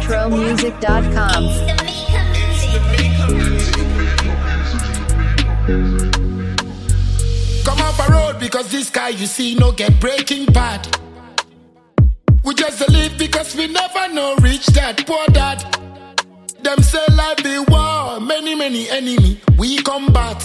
RetroMusic.com. Come off a road because this guy you see no get breaking bad. We just a live because we never know reach that poor dad. Them say life be war, many many enemy we combat.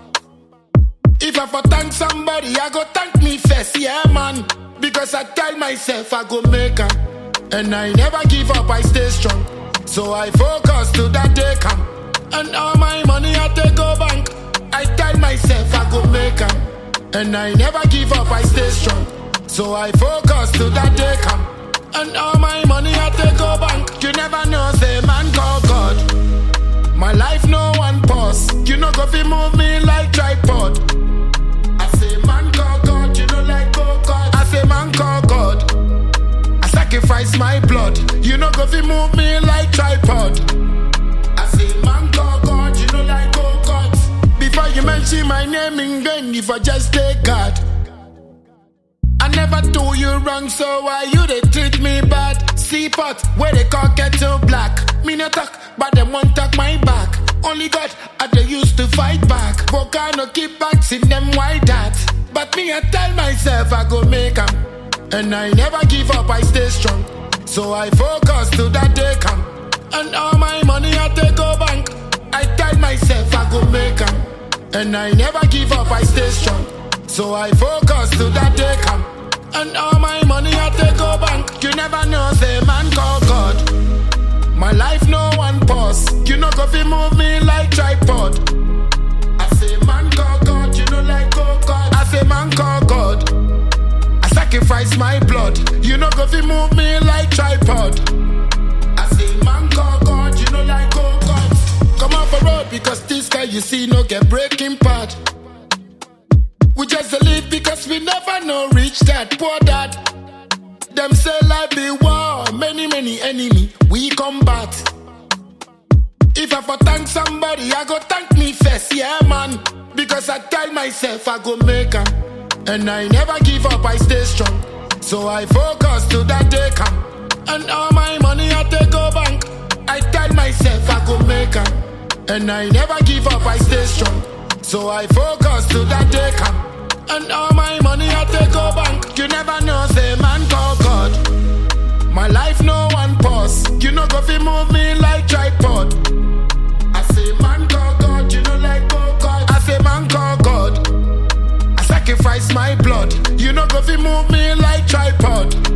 If I for thank somebody, I go thank me first, yeah man. Because I tell myself I go make am, and I never give up, I stay strong. So I focus till that day come, and all my money I take go bank. I tell myself I go make am, and I never give up, I stay strong. So I focus till that day come, and all my money I take go bank. You never know, say man call God. My life no one pause. You know go fi move me like tripod. I say man call God, you know like go God. I say man call God. I sacrifice my blood. You know go fi move me like tripod. I say man call God, you know like go God. Before you mention my name in vain, if I just take God. I never do you wrong, so why you they treat me bad? See pot where they call kettle black. Me no talk, but them won't talk my back. Only God I they used to fight back. Volcano keep back in them white that. But me I tell myself I go make 'em, And I never give up, I stay strong. So I focus till that day come. And all my money I take go bank. I tell myself I go make 'em, And I never give up, I stay strong. So I focus till that day come. And all my money I take go bank. You never know, say man call God. My life no one pause. You know go fi move me like tripod. I say man call God, you know like go God. I say man call God. I sacrifice my blood. You know go fi move me like tripod. I say man call God, you know like go God. Come off a road because this guy you see no get breaking part. We just a live because we never know reach that poor dad. Them say life be war, many many enemy we combat. If I for thank somebody, I go thank me first, yeah man. Because I tell myself I go make 'em, and I never give up, I stay strong. So I focus till that day come, and all my money I take go bank. I tell myself I go make 'em, and I never give up, I stay strong. So I focus till that day come, and all my money I take go bank. You never know, say man call God. My life no one pause. You know go fi move me like tripod. I say man call God, you know like go God. I say man call God. I sacrifice my blood. You know go fi move me like tripod.